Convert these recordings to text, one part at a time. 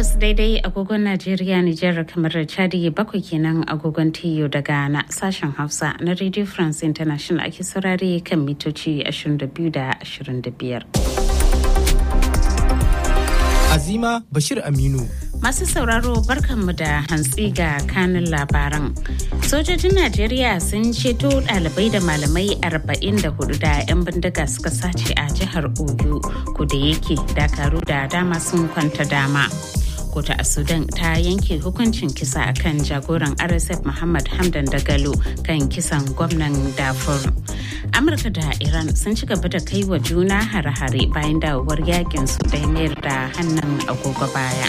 takwas daidai agogon Najeriya Nijar kamar Chadi bakwai kenan agogon Tiyo da Ghana sashen Hausa na Radio France International ake saurare kan mitoci 22 da 25. Azima Bashir Aminu. Masu sauraro barkanmu da hantsi ga kanin labaran. Sojojin Najeriya sun ceto ɗalibai da malamai 44 da 'yan bindiga suka sace a jihar Oyo, da yake dakaru da dama sun kwanta dama. Kota a Sudan ta yanke hukuncin kisa akan jagoran RSF Muhammad Hamdan Dagalo kan kisan gwamnan Darfur. Amurka da Iran sun ci gaba da kai wa juna hare-hare bayan dawowar yakin su da mayar da hannun agogo baya.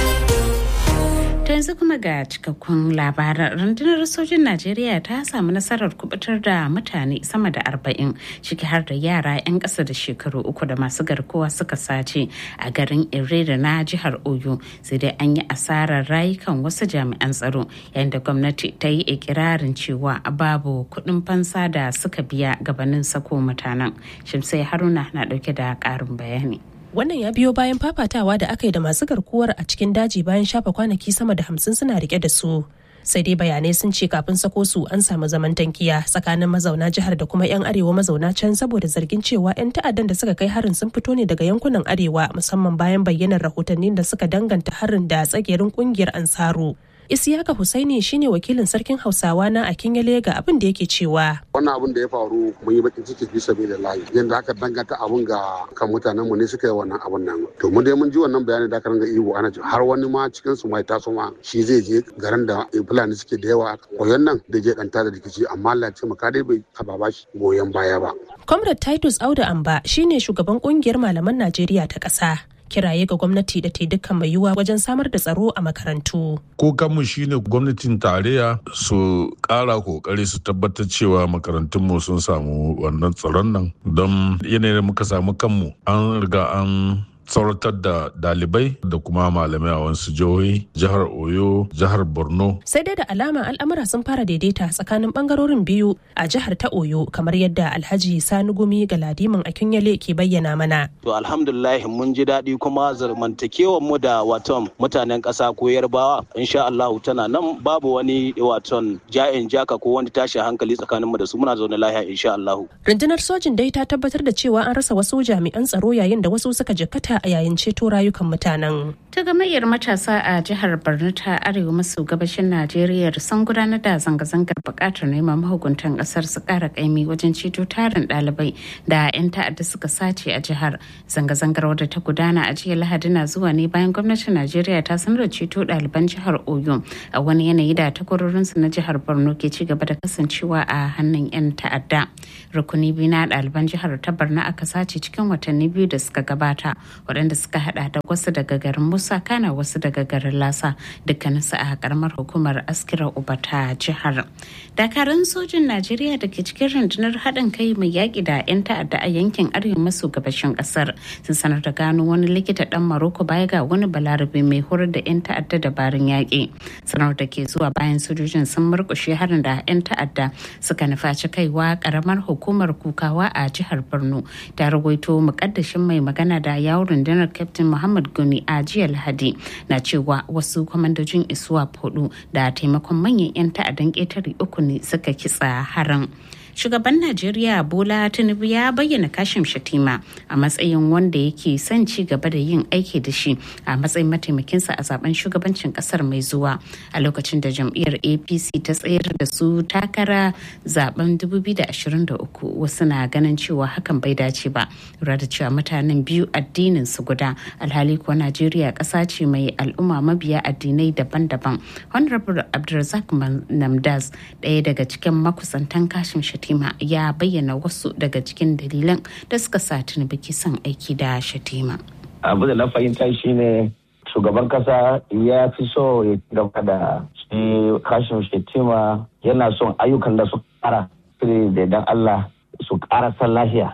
ta yanzu kuma ga cikakkun labaran rundunar sojin najeriya ta samu nasarar kubutar da mutane sama da arba'in ciki har da yara 'yan ƙasa da shekaru uku da masu garkuwa suka sace a garin irere na jihar oyo sai dai an yi asarar rayukan wasu jami'an tsaro yayin da gwamnati ta yi ikirarin cewa babu kuɗin fansa da suka biya gabanin sako mutanen shimsai haruna na ɗauke da ƙarin bayani Wannan ya biyo bayan fafatawa da aka yi da masu garkuwar a cikin daji bayan shafa kwanaki sama da hamsin suna rike da su. Sai dai bayanai sun ce kafin sako su an samu zaman tankiya tsakanin mazauna jihar da kuma 'yan arewa mazauna can saboda zargin cewa 'yan ta'addan da suka kai harin sun fito ne daga yankunan arewa musamman bayan bayyanar rahotannin da suka danganta harin da tsagerin kungiyar ansaru. Isiyaka Husaini shine wakilin sarkin Hausawa na a Kinyale ga abin da yake cewa. Wannan abin da ya faru mun yi bakin ciki bisa bai da layi. Yanda aka danganta abun ga kan mutanen mu ne suka yi wannan abun nan. To mun dai mun ji wannan bayani da aka ranga ihu ana har wani ma cikin su mai taso ma shi zai je garin da Fulani suke da yawa koyon nan da je danta da rikici amma Allah ce maka dai bai taba ba shi goyon baya ba. Comrade Titus Auda Amba shine shugaban kungiyar malaman Najeriya ta ƙasa. kiraye ga gwamnati da ta dukkan mai yiwuwa wajen samar da tsaro a makarantu. Kokanmu shine gwamnatin tarayya su ƙara kokari su tabbatar cewa makarantunmu sun samu wannan tsaron nan don yanayin muka samu kanmu an riga an tsoratar da dalibai da kuma malamai a wasu jihohi jihar oyo jihar borno sai dai da alama al'amura sun fara daidaita tsakanin bangarorin biyu a jihar ta oyo kamar yadda alhaji sani gumi ga ladiman akinyale ke bayyana mana to alhamdulillah mun ji daɗi kuma zamantakewar mu da waton mutanen ƙasa ko yarbawa insha Allah tana nan babu wani waton ja'in jaka ko wani tashin hankali tsakanin mu da su muna zaune lafiya insha Allah rundunar sojin dai ta tabbatar da cewa an rasa wasu jami'an tsaro yayin da wasu suka jikkata a yayin ceto rayukan mutanen. Ta gamayyar matasa a jihar Borno ta arewa maso gabashin Najeriya sun gudanar da zanga-zangar bukatar neman mahukuntan kasar su kara kaimi wajen ceto tarin ɗalibai da 'yan ta'adda suka sace a jihar. Zanga-zangar wadda ta gudana a jiya Lahadi na zuwa ne bayan gwamnatin Najeriya ta sanar da ceto ɗaliban jihar Oyo a wani yanayi da takwarorinsu na jihar Borno ke ci gaba da kasancewa a hannun 'yan ta'adda. Rukuni biyu na ɗaliban jihar ta Borno aka sace cikin watanni biyu da suka gabata. waɗanda suka hada da wasu daga garin musa kana wasu daga garin lasa dukkaninsu a karamar hukumar askira uba ta jihar dakarun sojin najeriya da ke cikin rundunar haɗin kai mai yaƙi da 'yan ta'adda a yankin arewa maso gabashin ƙasar sun sanar da gano wani likita ɗan maroko baya ga wani balarabe mai horar da 'yan ta'adda dabarun yaƙi sanar da ke zuwa bayan sojojin sun murƙushe harin da 'yan ta'adda suka nufaci kaiwa karamar hukumar kukawa a jihar borno ta rawaito muƙaddashin mai magana da yawon rundunar captain muhammad goni a jiya lahadi na cewa wasu kwamandojin iswap hudu da taimakon manyan 'yan ta'addan ƙetare uku ne suka kitsa harin shugaban najeriya bola tinubu ya bayyana kashim shatima a matsayin wanda yake son ci gaba da yin aiki da shi a matsayin mataimakinsa a zaben shugabancin kasar mai zuwa a lokacin da jam'iyyar apc ta tsayar da su takara zaben 2023 wasu na ganin cewa hakan bai dace ba lura da cewa mutanen biyu addinin su guda alhali kuwa najeriya ƙasa ce mai al'umma mabiya addinai daban-daban honorable abdulrazak namdaz ɗaya daga cikin makusantan kashin shatima Shatima ya bayyana wasu daga cikin dalilan da suka sa Tinubu ke son aiki da Shatima. Abu da na fahimta shine shugaban kasa ya fi so ya gaba da shi kashin Shatima yana son ayyukan da su kara da dan Allah su kara san lafiya.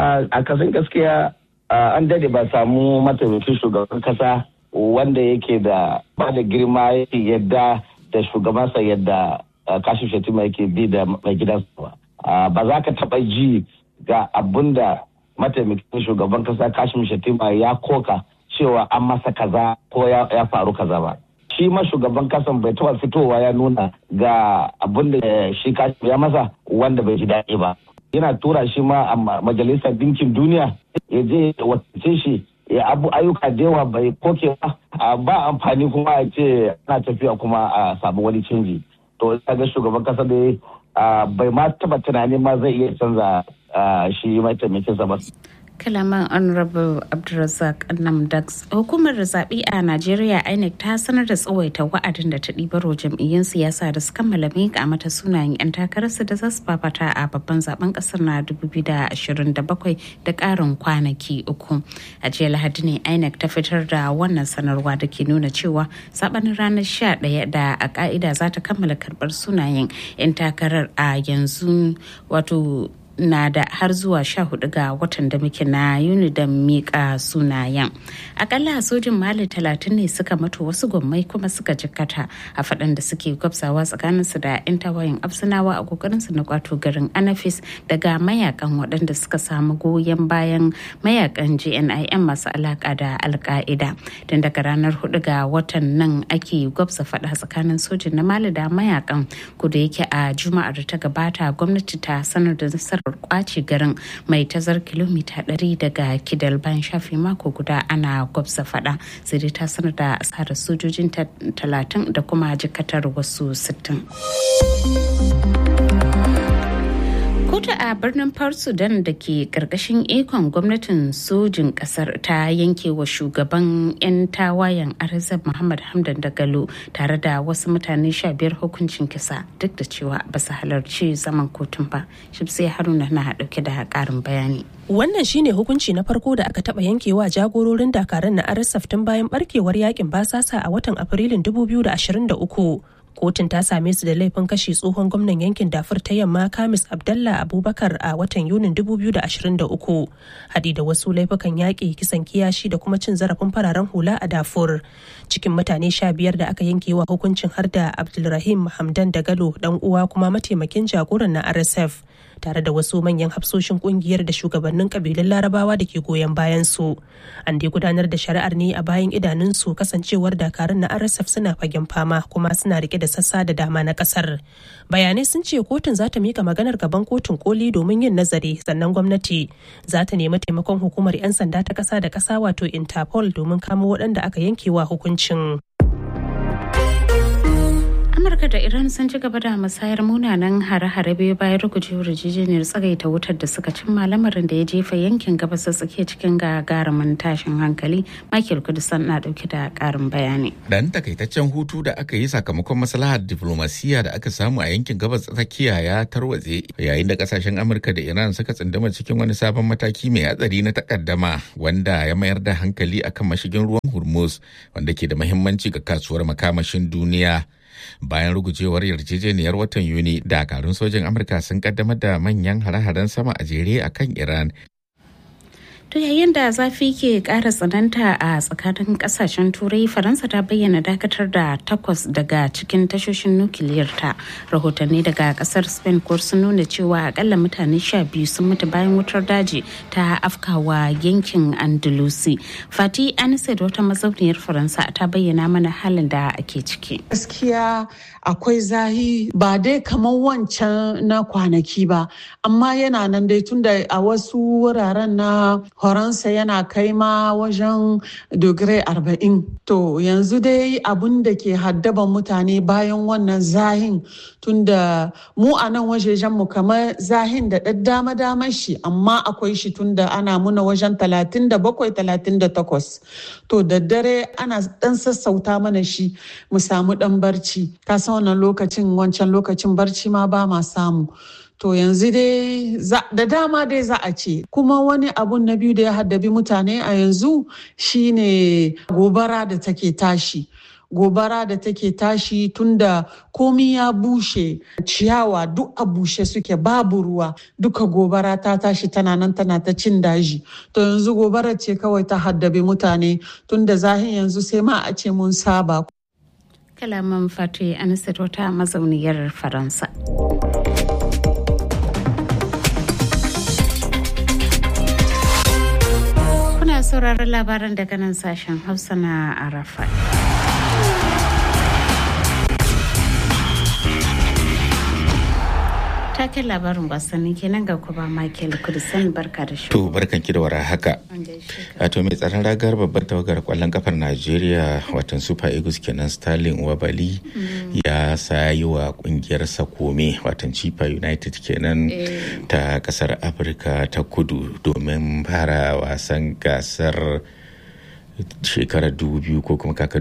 A kasan gaskiya an dade ba samu mataimakin shugaban kasa wanda yake da ba da girma yadda da shugabansa yadda kashin Shatima yake bi da mai gidansa ba. ba za ka taɓa ji ga abun da mataimakin shugaban kasa kashim shatima ya koka cewa an masa kaza ko ya faru kaza ba shi ma shugaban kasan bai taba fitowa ya nuna ga abin da shi ya masa wanda bai ji daɗi ba yana tura shi ma a majalisar dinkin duniya ya je watace shi ya abu ayyuka da yawa bai koke ba ba amfani kuma a ce ana tafiya kuma a samu wani canji to ga shugaban kasa da bai ma taba tunani ma zai iya canza shi mataimakinsa ba kalaman honorable abdulrazak namdax hukumar zaɓe a najeriya inec ta sanar da tsawaita wa'adin da ta ɗibaro jam'iyyun siyasa da su kammala miƙa mata sunayen 'yan takararsu da za su fafata a babban zaben ƙasar na 2027 da ƙarin kwanaki uku a jiya lahadi ne inec ta fitar da wannan sanarwa da ke nuna cewa saɓanin ranar 11 da a ƙa'ida za ta kammala karɓar sunayen 'yan takarar a yanzu wato na da har zuwa sha hudu ga watan da muke na yuni da miƙa sunayen akalla sojin mali talatin ne suka mato wasu gwammai kuma suka jikkata a faɗan da suke gwabsawa tsakaninsu da 'yan tawayen absinawa a kokarinsu na kwato garin anafis daga mayakan waɗanda suka samu goyon bayan mayakan jnim masu alaka da alka'ida tun daga ranar hudu ga watan nan ake gwabsa faɗa tsakanin sojin na mali da mayakan kuda yake a juma'ar da ta gabata gwamnati ta sanar da nasarar kwace garin mai tazar kilomita 100 daga kidal bayan shafe mako guda ana gwabza fada sai dai ta sanar da asarar sojojin 30 da kuma jikatar wasu 60 kotu a birnin port sudan da ke karkashin ikon gwamnatin sojin kasar ta yanke wa shugaban 'yan tawayen arzab muhammad hamdan dagalo tare da wasu mutane sha biyar hukuncin kisa duk da cewa ba su halarci zaman kotun ba shibsai haruna na dauke da karin bayani Wannan shine hukunci na farko da aka taba yankewa jagororin dakaran na RSF tun bayan barkewar yakin basasa a watan Afrilun 2023. kotun ta same su da laifin kashe tsohon gwamnan yankin dafur ta yamma kamis abdallah abubakar a watan yunin 2023 hadi da wasu laifukan yaƙi kisan kiyashi da kuma cin zarafin fararen hula a dafur cikin mutane sha biyar da aka yanke wa hukuncin har da abdulrahim hamdan dagalo dan uwa kuma mataimakin jagoran na rsf tare da wasu manyan hafsoshin kungiyar da shugabannin kabilun larabawa da ke goyon bayan su an dai gudanar da shari'ar ne a bayan idanunsu kasancewar dakarun na rsf suna fagen fama kuma suna rike da sassa da dama na kasar bayanai sun ce kotun za ta mika maganar gaban kotun koli domin yin nazari sannan gwamnati za ta nemi taimakon hukumar 'yan sanda ta kasa da kasa wato interpol domin kamo waɗanda aka yankewa hukuncin amurka da iran sun ci gaba da musayar munanan hare-hare biyu bayan rugujewar jijiyar tsagaita wutar da suka cimma lamarin da ya jefa yankin gabas da tsakiya cikin gagarumin tashin hankali michael kudusan na dauke da karin bayani dan takaitaccen hutu da aka yi sakamakon maslahar diflomasiyya da aka samu a yankin gabas tsakiya ya tarwatse yayin da kasashen amurka da iran suka tsunduma cikin wani sabon mataki mai hatsari na takaddama wanda ya mayar da hankali akan mashigin ruwan hormuz wanda ke da mahimmanci ga kasuwar makamashin duniya bayan rugujewar yarjejeniyar watan yuni dakarun sojin amurka sun kaddamar da manyan hare-haren sama a jere a kan iran To yayin da zafi ke ƙara tsananta a tsakanin ƙasashen turai faransa ta bayyana dakatar da takwas daga cikin tashoshin nukiliyar ta rahotanni daga ƙasar spain ko sun nuna cewa akalla mutane sha biyu sun mutu bayan wutar daji ta afkawa yankin andalusi fati anisad wata mazauniyar faransa ta bayyana mana halin da ake ciki gaskiya akwai zahi ba dai kamar wancan na kwanaki ba amma yana nan dai tunda a wasu wuraren na Faransa yana kai ma wajen dogire arba'in. To yanzu dai abun da ke haddaban mutane bayan wannan zahin tunda mu a nan wajejen mu kamar zahin da ɗan dama daman shi amma akwai shi tunda ana muna wajen talatin da bakwai talatin da takwas. To da dare ana ɗan sassauta mana shi mu samu ɗan barci. Ka san wannan lokacin wancan lokacin barci ma ba ma samu. To yanzu dai da dama dai za a ce kuma wani abun na biyu da ya haddabi mutane a yanzu shine gobara da take tashi. Gobara da take tashi tunda komi ya bushe ciyawa duk a bushe suke babu ruwa duka gobara ta tashi tana nan tana ta cin daji to yanzu gobara ce kawai ta haddabi mutane tunda zahin yanzu sai ma a ce mun saba kalaman fatu anisat wata mazauniyar faransa sauraron labaran daga nan sashen Hausa na Arafa. taken labarin wasanni kenan ga kuma Michael Kudisan barka da shi. To barkan ki da wara haka. To mai tsaron ragar babbar tawagar kwallon kafar Najeriya watan Super Eagles kenan Sterling Wabali ya sayi wa kungiyar kome watan Chipa United kenan ta kasar Afirka ta kudu domin fara wasan gasar shekarar 2000 ko kuma kaka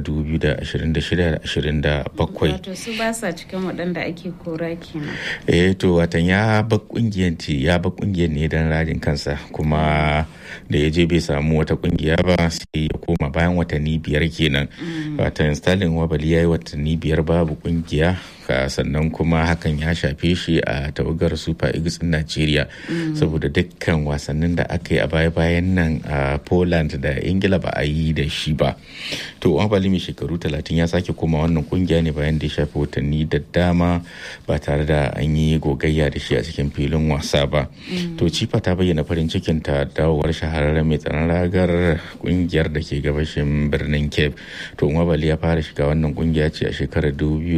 2026-27 wato su ba sa cikin waɗanda ake kora kenan eh to watan ya ba kungiyar ya ba kungiyar ne don rajin kansa kuma da ya je bai samu wata kungiya ba sai ya koma bayan watanni biyar kenan watan stalin wabali ya yi watanni biyar babu kungiya sannan kuma hakan ya shafe shi a tawagar super eagles in Najeriya saboda dukkan wasannin da aka yi a baya-bayan nan a Poland da Ingila ba a yi da shi ba. To Wabali mai shekaru 30 ya sake koma wannan kungiya ne bayan da ya shafe watanni da dama ba tare da an yi gogayya da shi a cikin filin wasa ba. To Cifa ta bayyana farin cikin ta dawowar shahararren mai tsaron ragar kungiyar da ke gabashin birnin Cape. To Wabali ya fara shiga wannan kungiya ce a shekarar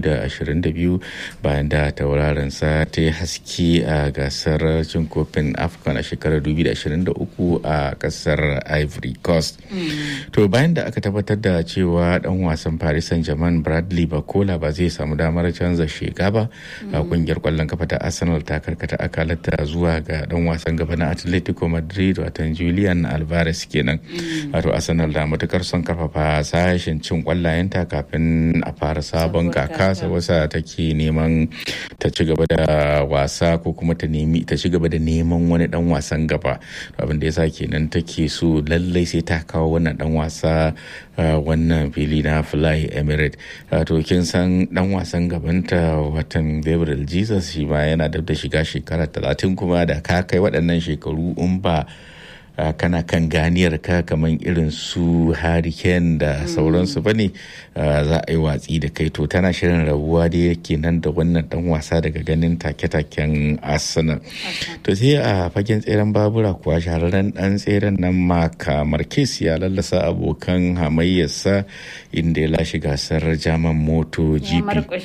2022 biyu bayan da tauraron sa ta yi haske a gasar cin kofin afcon a shekarar 2023 a kasar ivory coast to bayan da aka tabbatar da cewa dan wasan paris saint germain bradley bakola ba zai samu damar canza sheka ba a kungiyar kwallon kafa ta arsenal ta karkata akalata zuwa ga dan wasan gaba na atletico madrid watan julian alvarez kenan wato arsenal da matukar son karfafa sashen cin kwallayenta kafin a fara sabon kaka wasa ta ke neman ta ci gaba da wasa ko kuma ta nemi ta ci gaba da neman wani dan wasan gaba abin da yasa kenan take so lallai sai ta kawo wannan dan wasa wannan fili na fly emirate to kin san dan wasan gabanta watan gabriel jesus shi ma yana da shiga shekara talatin kuma da ka kai waɗannan shekaru in ba Uh, kana kan ganiyar ka kamar irin su hurricane da sauransu bane uh, za a yi watsi da kai to tana shirin rabuwa da yake nan da wannan dan wasa daga ganin take-taken arsenal to sai a fagen tseren babura kuwa shahararren dan tseren nan maka marquez ya lallasa abokan hamayyarsa inda ya lashe gasar jaman moto gp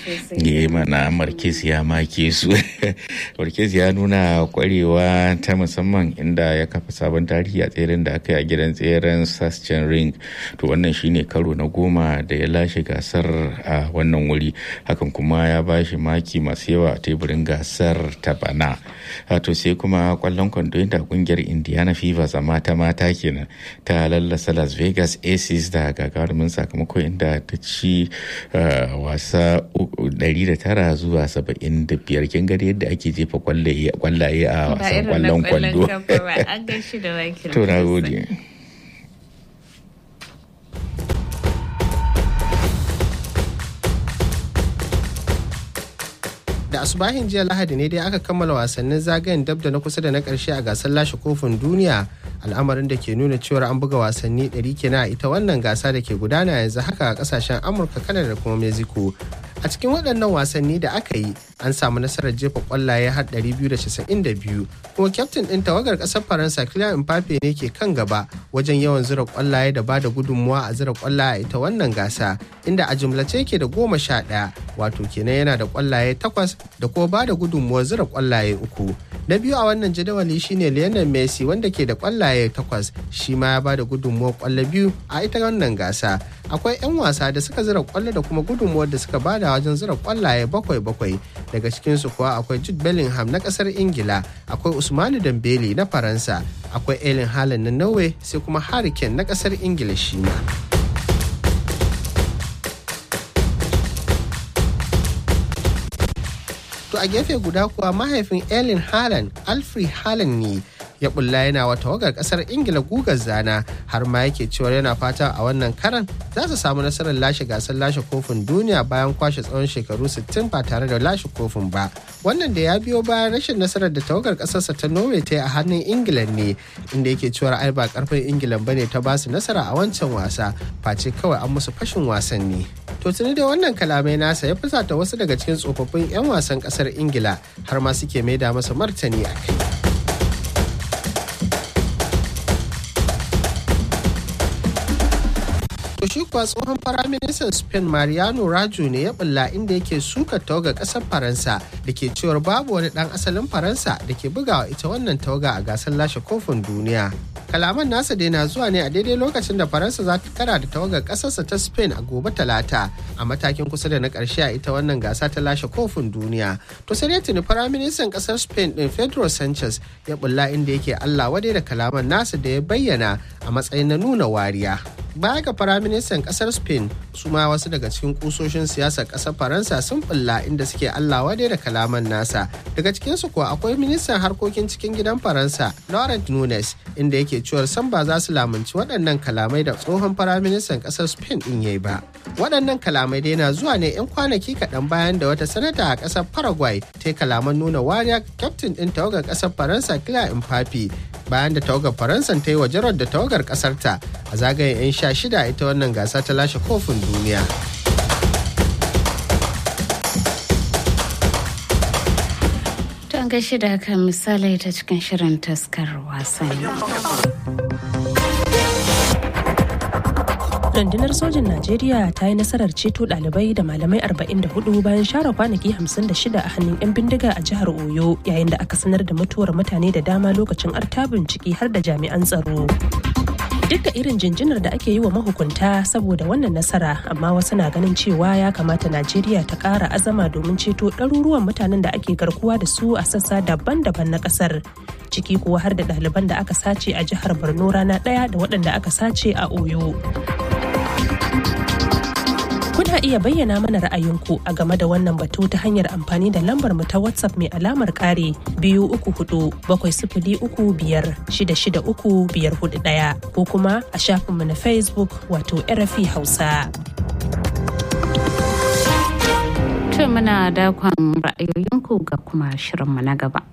ya mana marquez ya make su marquez ya nuna kwarewa ta musamman inda ya kafa sabon tarihi a tseren da aka yi a gidan tseren sashen ring to wannan shine karo na goma da ya lashe gasar a wannan wuri hakan kuma ya ba shi maki masu yawa a teburin gasar ta bana to sai kuma kwallon kwando inda kungiyar indiana fever a mata mata kenan ta lallasa las vegas aces da gagarumin sakamako inda ta ci wasa 109 zuwa 75 kin gari yadda ake jefa kwallaye a wasan kwallon kwando To na gode. da asubahin jiya lahadi ne dai aka kammala wasannin zagayen dab da na kusa da na karshe a gasar lashe kofin duniya al'amarin da ke nuna cewar an buga wasanni 100 kenan a ita wannan gasa da ke gudana yanzu haka a kasashen amurka kanada da kuma mexico a cikin waɗannan wasanni da aka yi an samu nasarar jefa kwallaye har 292 kuma kyaftin ɗin tawagar ƙasar faransa kylian mbappe ne ke kan gaba wajen yawan zura kwallaye da bada gudunmuwa a zura kwallaye a ita wannan gasa inda a jumlace ke da goma sha ɗaya wato kenan yana da kwallaye takwas da kuma bada gudunmuwar zura kwallaye uku na biyu a wannan jadawali shine lionel messi wanda ke da kwallaye takwas shi ma ya bada gudunmuwar kwallo biyu a ita wannan gasa akwai 'yan wasa da suka zira kwallo da kuma gudunmuwar da suka bada wajen zira kwallaye bakwai bakwai daga cikinsu kuwa akwai jude bellingham na kasar ingila akwai usmanu dambele na faransa akwai elin haaland na norway sai kuma harry kane na kasar ingila shi ma To a gefe guda kuwa mahaifin Erling Haaland, Alfred Haaland ne ya bulla yana wa tawagar kasar Ingila gugar zana har ma yake cewa yana fata a wannan karan za su samu nasarar lashe gasar lashe kofin duniya bayan kwashe tsawon shekaru 60 ba tare da lashe kofin ba. Wannan da ya biyo bayan rashin nasarar da tawagar kasarsa ta Norway ta yi a hannun Ingila ne inda yake cewa ai ba karfin Ingila bane ta basu nasara a wancan wasa face kawai an musu fashin wasanni. To tuni da wannan kalamai nasa ya fusata wasu daga cikin tsofaffin 'yan wasan kasar Ingila har ma suke maida masa martani a kai. shi kuwa tsohon firaministan spain mariano rajo ne ya bulla inda yake suka tawaga kasar faransa da ke cewar babu wani dan asalin faransa da ke bugawa ita wannan tawaga a gasar lashe kofin duniya kalaman nasa dai na zuwa ne a daidai lokacin da faransa za ta kara da tawagar kasarsa ta spain a gobe talata a matakin kusa da na karshe a ita wannan gasa ta lashe kofin duniya to sai tuni firaministan kasar spain din pedro sanchez ya bulla inda yake allah wadai da kalaman nasa da ya bayyana a matsayin na nuna wariya baya ga firaministan kasar spain su ma wasu daga cikin kusoshin siyasar kasar faransa sun bulla inda suke allah wadai da kalaman nasa daga cikinsu kuwa akwai ministan harkokin cikin gidan faransa laurent nunes inda yake cewar san ba za su lamunci waɗannan kalamai da tsohon firaministan kasar spain din yayi ba waɗannan kalamai dai na zuwa ne 'yan kwanaki kaɗan bayan da wata sanata a ƙasar paraguay ta yi kalaman nuna wariya kyaftin ɗin tawagar ƙasar faransa kila Mbappe bayan da tawagar faransa ta yi wa jarar da tawagar ƙasarta a zagayen 'yan sha shida ita wannan gasa ta lashe kofin duniya Don gaishe da haka misali ta cikin shirin taskar wasanni. rundunar sojin najeriya ta yi nasarar ceto ɗalibai da malamai 44 bayan share kwanaki 56 a hannun 'yan bindiga a jihar oyo yayin da aka sanar da mutuwar mutane da dama lokacin artabin ciki har da jami'an tsaro duk da irin jinjinar da ake yi wa mahukunta saboda wannan nasara amma wasu na ganin cewa ya kamata najeriya ta ƙara azama domin ceto ɗaruruwan mutanen da ake garkuwa da su a sassa daban-daban na ƙasar ciki kuwa har da ɗaliban da aka sace a jihar borno rana ɗaya da waɗanda aka sace a oyo Kuna iya bayyana mana ra'ayinku a game da wannan batu ta hanyar amfani da lambar mu ta WhatsApp mai alamar kare biyu uku hudu bakwai sifili uku biyar shida shida uku biyar hudu ɗaya ko kuma a shafinmu na Facebook wato RFI Hausa. To muna dakon ra'ayoyinku ga kuma shirinmu na gaba.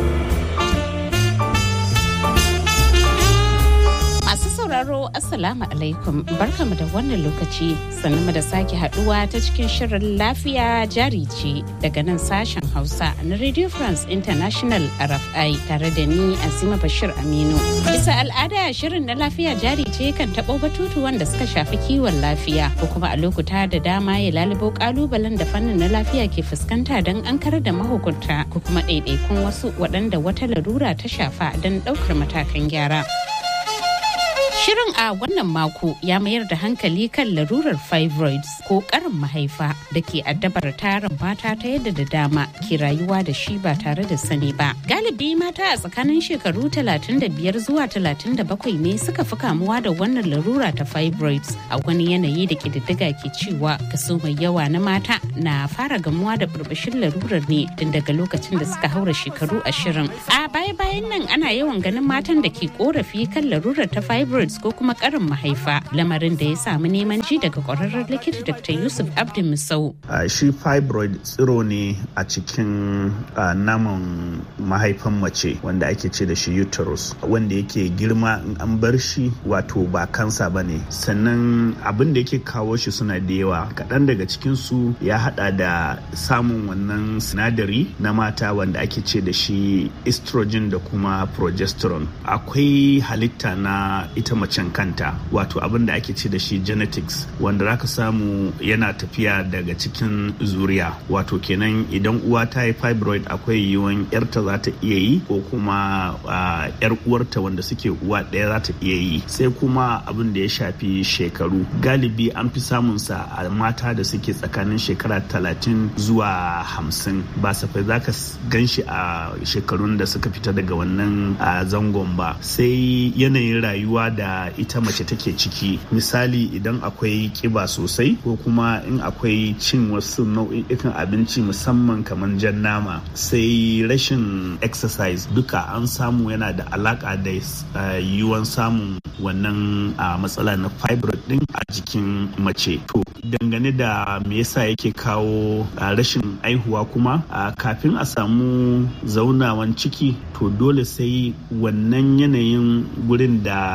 sauraro Assalamu alaikum barkamu da wannan lokaci sannu da sake haduwa ta cikin shirin lafiya jari ce daga nan sashen Hausa na Radio France International RFI tare da ni Azima Bashir Aminu. Bisa al'ada shirin na lafiya jari ce kan taɓo batutu wanda suka shafi kiwon lafiya ko kuma a lokuta da dama ya lalubo kalubalen da fannin na lafiya ke fuskanta don an karar da mahukunta ko kuma ɗaiɗaikun wasu waɗanda wata larura ta shafa don ɗaukar matakan gyara. Shirin a wannan mako ya mayar da hankali kan larurar fibroids ko karin mahaifa da ke addabar tarin mata ta yadda da dama ke rayuwa da shi ba tare da sani ba. Galibi mata a tsakanin shekaru 35 zuwa 37 ne suka fi kamuwa da wannan larura ta fibroids a wani yanayi da ƙididdiga ke cewa kaso mai yawa na mata na fara gamuwa da burbushin larurar ne tun daga lokacin da suka haura shekaru 20. A baya-bayan nan ana yawan ganin matan da ke korafi kan larurar ta fibroids ko kuma karin mahaifa lamarin da ya samu neman ji daga kwararren likita dr yusuf abdul musau uh, shi fibroid tsiro ne a cikin uh, naman mahaifan mace wanda ake ce da shi uterus wanda yake girma in an bar shi wato ba kansa ba ne sannan abin da yake kawo shi suna da yawa kaɗan daga cikinsu ya hada da samun wannan sinadari na mata wanda ake ce da shi estrogen da kuma progesterone akwai halitta na ita macen kanta wato abin da ake ce da shi genetics wanda zaka samu yana tafiya daga cikin zuriya wato kenan idan uwa ta yi fibroid akwai yiwuwan yarta za ta iya yi ko kuma yar uwarta wanda suke uwa ɗaya za ta iya yi sai kuma abin da ya shafi shekaru galibi an fi samun sa a mata da suke tsakanin shekara talatin zuwa hamsin ba safai za ka gan shi a shekarun da suka fita daga wannan zangon ba sai yanayin rayuwa da ita mace take ciki misali idan akwai kiba sosai ko kuma in akwai cin wasu nau'ikan abinci musamman kamar jan nama sai rashin exercise duka an samu yana da alaka da yiwuwan samun wannan matsala na fibroid din a jikin mace to dangane da me yasa yake kawo rashin aihuwa kuma kafin a samu zaunawan ciki to dole sai wannan yanayin gurin da shi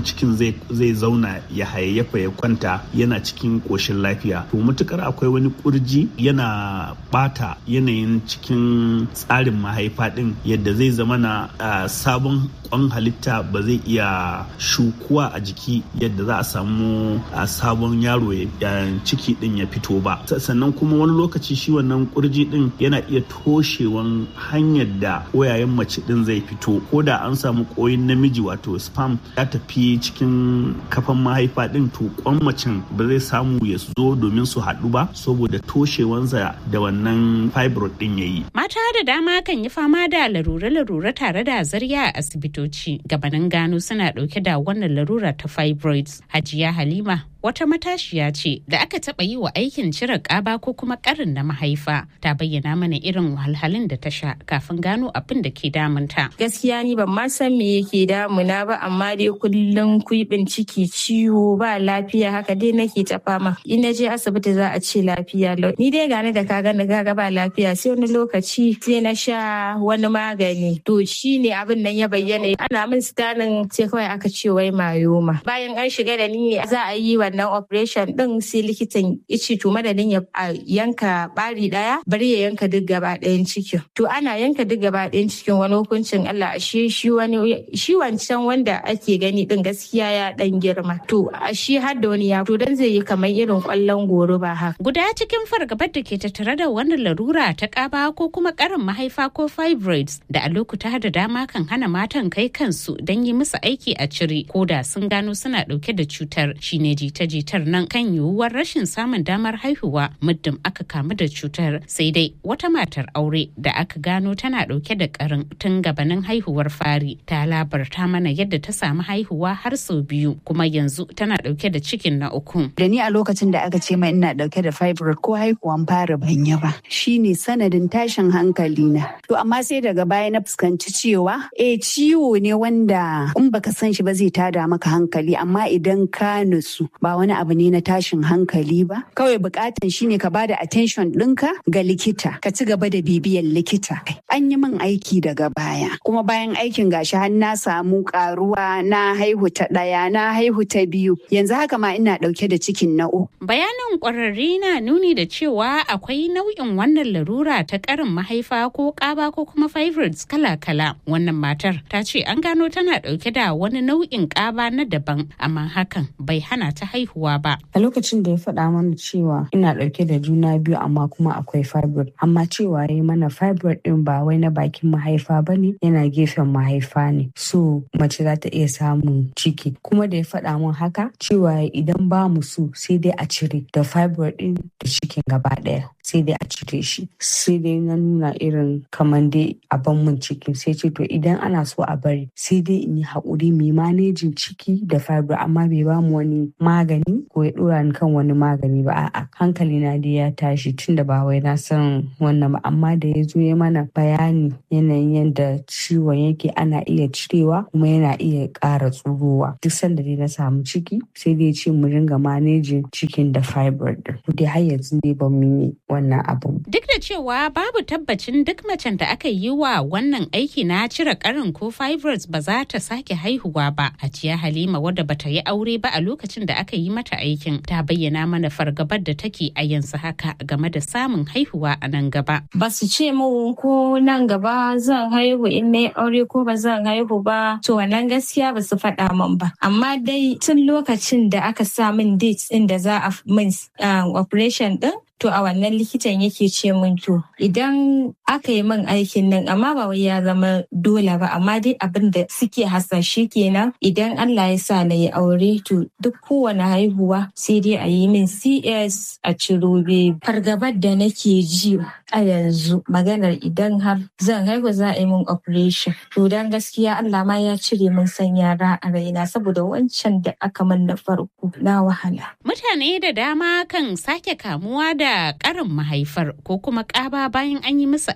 cikin zai zauna ya hayayyafa ya kwanta yana cikin ƙoshin lafiya to matukar akwai wani kurji yana bata yanayin cikin tsarin mahaifa din yadda zai zama na sabon kwan halitta ba zai iya shukuwa a jiki yadda za a samu sabon yaro ciki din ya fito ba sannan kuma wani lokaci shi wannan kurji din yana iya toshewan hanyar da koyayen mace din zai fito ko da an samu koyin namiji wato spam ya tafi cikin kafan mahaifa din to kwan macen ba zai samu ya zo domin su haɗu ba saboda toshewansa da wannan fibroid din ya yi. Mata da dama kan yi fama da larure-larure tare da zarya a asibitoci gabanin gano suna ɗauke da wannan larura ta fibroids. Hajiya Halima wata matashiya ce da aka taɓa yi wa aikin cire ƙaba ko kuma ƙarin na mahaifa ta bayyana mana irin wahalhalun da ta sha kafin gano abin da ke damunta. Gaskiya ni ban ma san me yake damuna ba amma dai kullum kuibin ciki ciwo ba lafiya haka dai nake ta fama. In na je asibiti za a ce lafiya lau. Ni dai gane da kaga na gaga ba lafiya sai wani lokaci sai na sha wani magani. To shi ne abin nan ya bayyana ana min sitanin sai kawai aka ce wai mayoma. Bayan an shiga da ni za a yi wa wannan operation din sai likitan ice to madadin ya yanka bari daya bari ya yanka duk gaba ɗayan cikin to ana yanka duk gaba ɗayan cikin wani hukuncin Allah ashe shi wani shi wancan wanda ake gani din gaskiya ya dan girma to ashe har da wani ya to dan zai yi kamar irin kwallon goro ba haka guda cikin fargabar da ke tattare da wannan larura ta kaba ko kuma karin mahaifa ko fibroids da a lokuta da dama kan hana matan kai kansu don yi musu aiki a cire ko da sun gano suna dauke da cutar shine jita-jitar nan kan yiwuwar rashin samun damar haihuwa muddin aka kamu da cutar sai dai wata matar aure da aka gano tana dauke da karin tun gabanin haihuwar fari ta labarta mana yadda ta samu haihuwa har sau biyu kuma yanzu tana dauke da cikin na uku da ni a lokacin da aka ce mai ina dauke da fibroid ko haihuwan fara ban yi ba shine sanadin tashin hankali na to amma sai daga baya na fuskanci cewa eh ciwo ne wanda in baka san shi ba zai tada maka hankali amma idan ka nutsu ba wani abu ne na tashin hankali ba kawai bukatan shine ka bada attention ɗinka ga likita ka ci gaba da bibiyar likita an yi min aiki daga baya kuma bayan aikin gashi har na samu karuwa na haihu ta ɗaya na haihu ta biyu yanzu haka ma ina ɗauke da cikin na uku bayanin ƙwararri na nuni da cewa akwai nau'in wannan larura ta ƙarin mahaifa ko ƙaba ko kuma fibroids kala-kala wannan matar ta ce an gano tana ɗauke da wani nau'in ƙaba na daban amma hakan bai hana ta haihuwa ba a lokacin da ya faɗa mana cewa ina ɗauke da juna biyu amma kuma akwai fibroid amma cewa ya mana fibroid ɗin ba wai na bakin mahaifa ba ne yana gefen mahaifa ne so mace za ta iya samun ciki kuma da ya faɗa min haka cewa idan ba mu so sai dai a cire da fibroid ɗin da cikin gaba ɗaya sai dai a cire shi sai dai na nuna irin kamar dai a ban mun ciki sai ce to idan ana so a bari sai dai in yi haƙuri mai manejin ciki da fibroid amma bai ba mu wani magani ko ya ɗora ni kan wani magani ba a'a hankali na dai ya tashi tun da ba wai na san wannan ba amma da ya zo ya mana bayani yanayin yadda ciwon yake ana iya cirewa kuma yana iya ƙara tsurowa duk sanda dai na samu ciki sai dai ce mu ringa manejin cikin da fibroid din dai har yanzu dai ba mu yi wannan abu duk da cewa babu tabbacin duk macen da aka yi wa wannan aiki na cire karin ko fibroids ba za ta sake haihuwa ba hajiya halima wadda bata yi aure ba a lokacin da aka yi mata aikin ta bayyana mana fargabar da take a yanzu haka game da samun haihuwa a nan gaba ba su ce mu ko nan gaba zan haihu in na aure ko ba zan haihu ba to wannan gaskiya ba su faɗa min ba amma dai tun lokacin da aka sa min date ɗin da za a min operation ɗin to a wannan likitan yake ce min to idan aka yi min aikin nan amma ba wai ya zama dole ba amma dai abin da suke hasashe kenan idan Allah ya sa na yi aure to duk kowane haihuwa sai dai a yi min CS a ciro fargabar da nake ji a yanzu maganar idan har zan haihu za a yi min operation to dan gaskiya Allah ma ya cire min san yara a raina saboda wancan da aka min na farko na wahala mutane da dama kan sake kamuwa da da karin mahaifar ko kuma ƙaba bayan an yi musu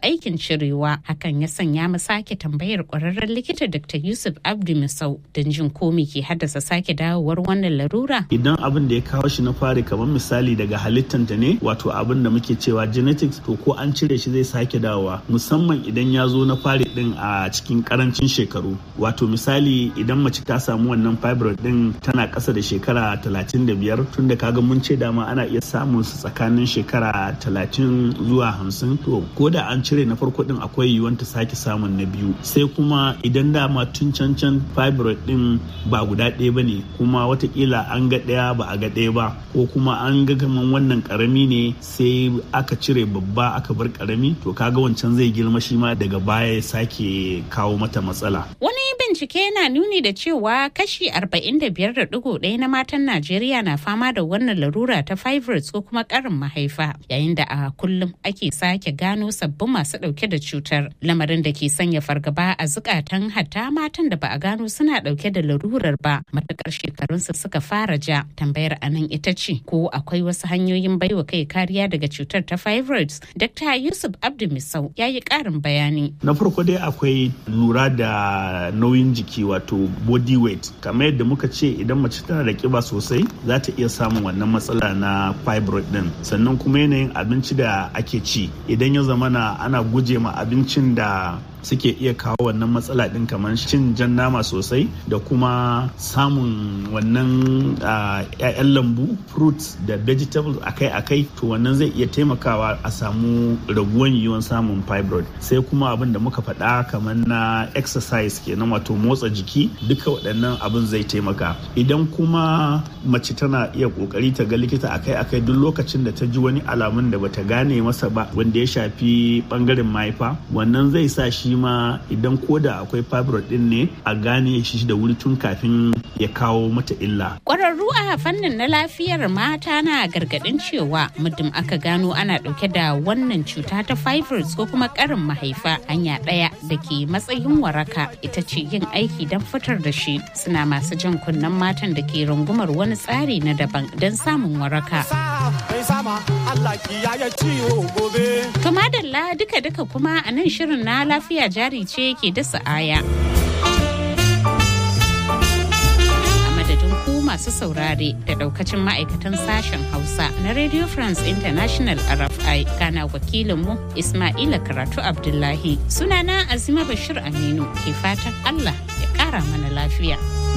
aikin cirewa hakan ya sanya mu sake tambayar kwararren likita dr yusuf abdu misau don jin ko me ke haddasa sake dawowar wannan larura idan abin da ya kawo shi na fari kamar misali daga halittanta ne wato abin da muke cewa genetics to ko an cire shi zai sake dawowa musamman idan ya zo na fari din a cikin karancin shekaru wato misali idan mace ta samu wannan fibroid din tana ƙasa da shekara 35 tun da kaga mun ce dama ana iya samun su tsakanin shekara 30 zuwa 50 to ko da an cire na farko din akwai yiwuwar ta sake samun na biyu sai kuma idan dama tun can can fibroid din ba guda ɗaya ba ne kuma watakila an ga ɗaya ba a ga ɗaya ba ko kuma an ga kaman wannan karami ne sai aka cire babba aka bar karami to kaga wancan zai girma shi ma daga baya ya sake kawo mata matsala wani bincike yana nuni da cewa kashi 45.1 na matan Najeriya na fama da wannan larura ta fibroids ko kuma karin mahaifa yayin da a kullum ake sake gano sabbin masu dauke da cutar lamarin da ke sanya fargaba a zukatan hatta matan da ba a gano suna dauke da larurar ba matakar shekarunsu suka fara ja tambayar anan ita ce ko akwai wasu hanyoyin baiwa kai kariya daga cutar ta fibroids Dr. Yusuf Abdu Misau ya yi karin bayani. Na farko dai akwai lura da nauyin jiki wato body weight kamar yadda muka ce idan mace tana da kiba sosai za ta iya samun wannan matsala na fibroid din sannan kuma yanayin abinci da ake ci idan ya zamana ana guje ma abincin da suke iya kawo wannan matsala din kamar cin jan nama sosai da kuma samun wannan ‘ya'yan lambu fruits da vegetables akai-akai to wannan zai iya taimakawa a samu raguwan yiwuwan samun fibroid sai kuma abin da muka faɗa kamar na exercise kenan wato motsa jiki duka waɗannan abin zai taimaka idan kuma mace tana iya ƙoƙari ta ga likita akai-akai duk lokacin da ta ji wani alamun da bata gane masa ba wanda ya shafi ɓangaren mahaifa wannan zai sa shi ma idan koda akwai fibroid din ne a gane shi da wuri tun kafin ya kawo mata illa. Ƙwararru a fannin na lafiyar mata na gargaɗin cewa muddin aka gano ana ɗauke da wannan cuta ta fibroids ko kuma ƙarin mahaifa hanya ɗaya da ke matsayin waraka ita ce yin aiki don fitar da shi suna masu jan kunnen matan da ke rungumar wani tsari na daban don samun waraka. To madalla duka-duka kuma a nan shirin na lafiya jari ce ke dasa aya. A madadin ku masu saurare da daukacin ma'aikatan sashen Hausa na Radio France International RFI kana wakilinmu Ismaila Karatu Abdullahi. Sunana Azima Bashir Aminu ke fatan Allah ya kara mana lafiya.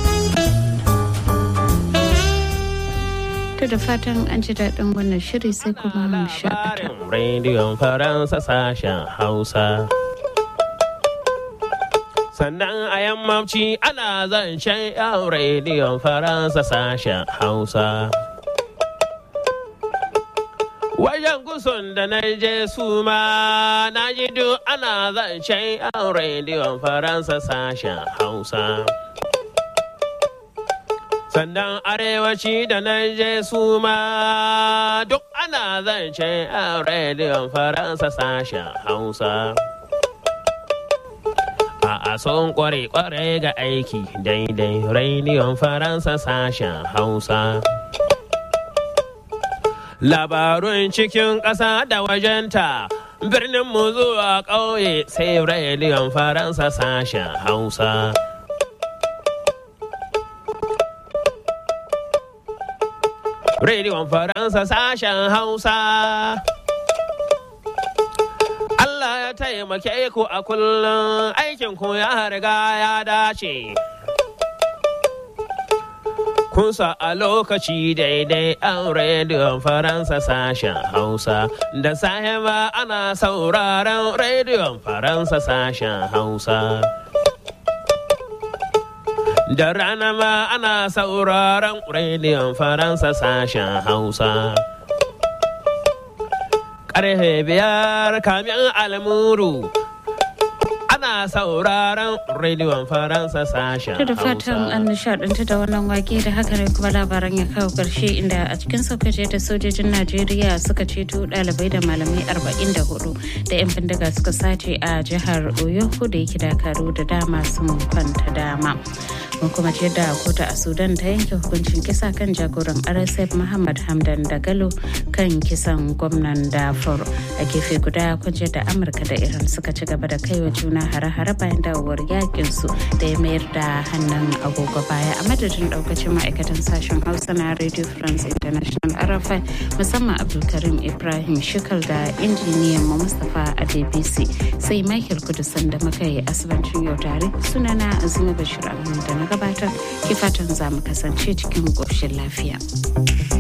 To da fatan an ji daɗin wannan shiri sai kuma mu shakata. Rediyon Faransa sashen Hausa. Sannan a yammaci ana zancen yan rediyon Faransa sashen Hausa. Wajen gusun da na je su ma na ji duk ana zancen yan rediyon Faransa sashen Hausa. sannan arewaci da na je su ma duk ana zance a rediyon faransa sashen hausa a son kware kware ga aiki daidai rediyon faransa sashen hausa labarun cikin ƙasa da wajenta birnin mu zuwa ƙauye sai rediyon faransa sashen hausa Rediyon Faransa sashen Hausa. Allah ya taimake ku a kullum aikin ku ya riga ya dace. Kunsa a lokaci daidai an rediyon Faransa sashen Hausa. Da sahiba ana sauraron rediyon Faransa sashen Hausa. Da rana ma ana sauraron rediyon Faransa sashen Hausa. Ƙarfe biyar kamin almuru ana sauraron rediyon Faransa sashen da fatan an nishaɗanta da wannan wake da haka ne kuma labaran ya kawo ƙarshe inda a cikin saukace da sojojin Najeriya suka ceto ɗalibai da malamai 44 da 'yan bindiga suka sace a jihar Oyo da yake dakaru da dama sun kwanta dama. Mun kuma ce da kotu a Sudan ta yanke hukuncin kisa kan jagoran RSF Muhammad Hamdan Dagalo kan kisan gwamnan Darfur. A gefe guda kun da Amurka da Iran suka ci gaba da kaiwa juna hare-hare bayan dawowar yakin su da ya mayar da hannun agogo baya a madadin daukacin ma'aikatan sashen Hausa na Radio France International RFI musamman Abdulkarim Ibrahim Shikal da injiniyan mu Mustapha Adebisi sai Michael Kudusan da muka yi asibancin yau tare sunana Azuma Bashir Ahmed da na gabatar ke fatan za mu kasance cikin ƙoshin lafiya.